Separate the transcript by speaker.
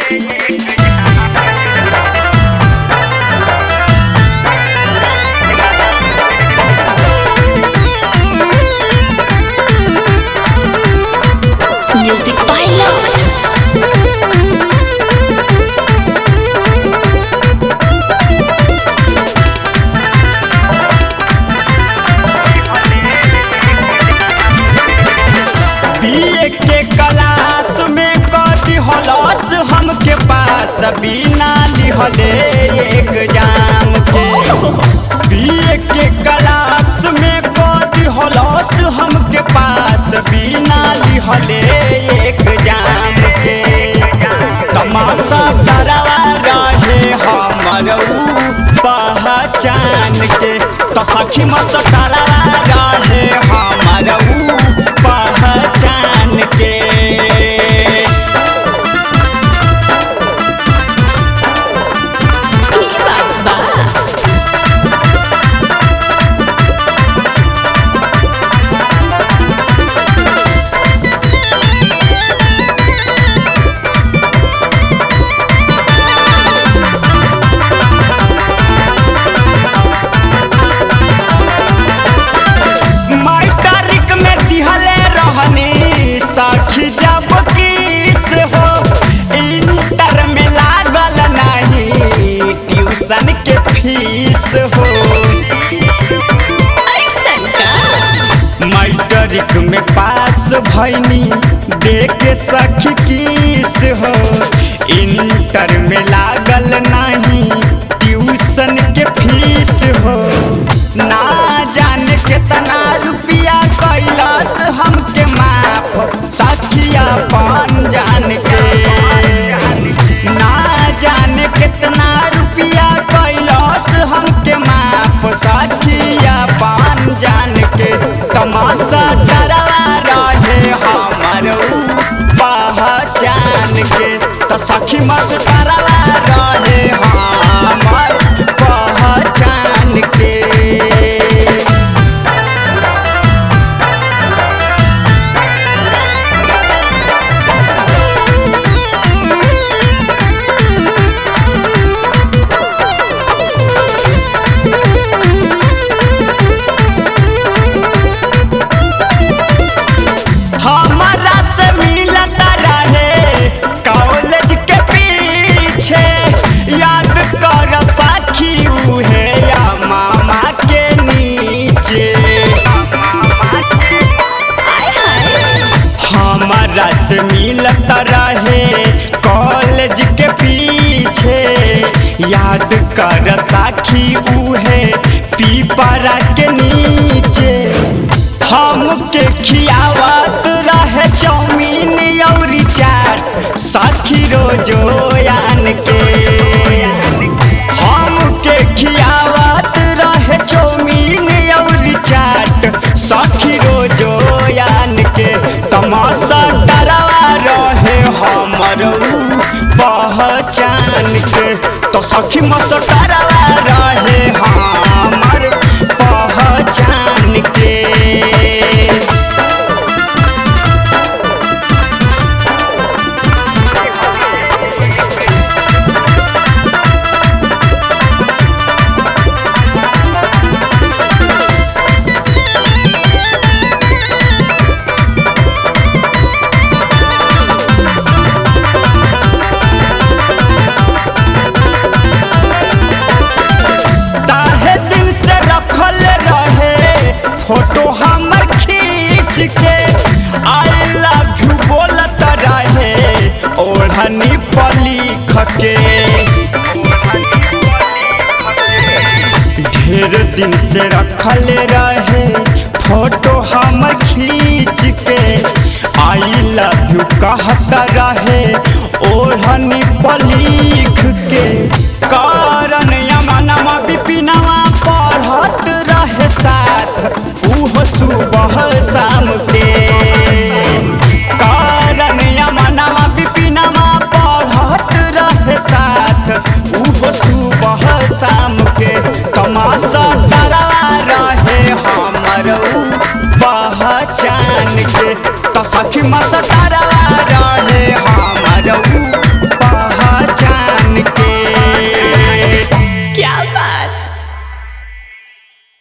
Speaker 1: Music by Lord.
Speaker 2: BA के class में कथी हलस हमके पास बिना लिहले एग्जाम के बीए के क्लास में कथी हलस हमके पास बिना लिहले एग्जाम के तमाशा डरावा रहे हमर ऊ पहचान के तो सखी मस डरावा रहे हमर ऊ पहचान के
Speaker 1: ई बात बा
Speaker 2: मैट्रिक में दिहले रहनी साखी जब किस हो इंटर में लागल नहीं ट्यूशन के फीस हो
Speaker 1: ऐसन का
Speaker 2: मैट्रिक में पास भैनी देख सखी किस हो इंटर में लागल नहीं ट्यूशन के फीस हो ना जाने कितना रुपया कैलस हमके माफ सखिया पान जान के ना जाने कितना रुपया कैलस हमके माफ सखिया पान जान के तमाशा डरवा रहे हमर ऊ पहचान के तो सखी मस डरवा रहे हमर पहचान के हमारा से मिलता रहे कॉलेज के पीछे याद कर साखी उहे या मामा के नीचे
Speaker 1: आय हाय
Speaker 2: हमारा से मिलता रहे कॉलेज के पीछे याद कर साखी उहे पीपरा के नीचे हमके खियावत रहे चाउमीन औरी चाट साखी रोजो यान के हमके खियावत रहे चाउमीन औरी चाट साखी रोजो यान के तमाशा डरावा रहे हमर ऊ पहचान के तो सखी मस डरावा रहे हमर पहचान के ताहे दिन से रखल रहे फोटो हमर खींच के आई लव यू बोलत रहे ओढ़नी पर लिख के ढेर दिन से रखल रहे फोटो हमर खींच के आई लव यू कहत रहे ओढ़नी पर लिख के कारण यमनमा बिपिनवा पढ़त रहे साथ उह सुबह शाम के कारण यमनमा बिपिनवा पढ़त रहे साथ उह सुबह शाम के तमाशा डरा रहे हमर ऊ पहचान के तो सखी मस डरा रहे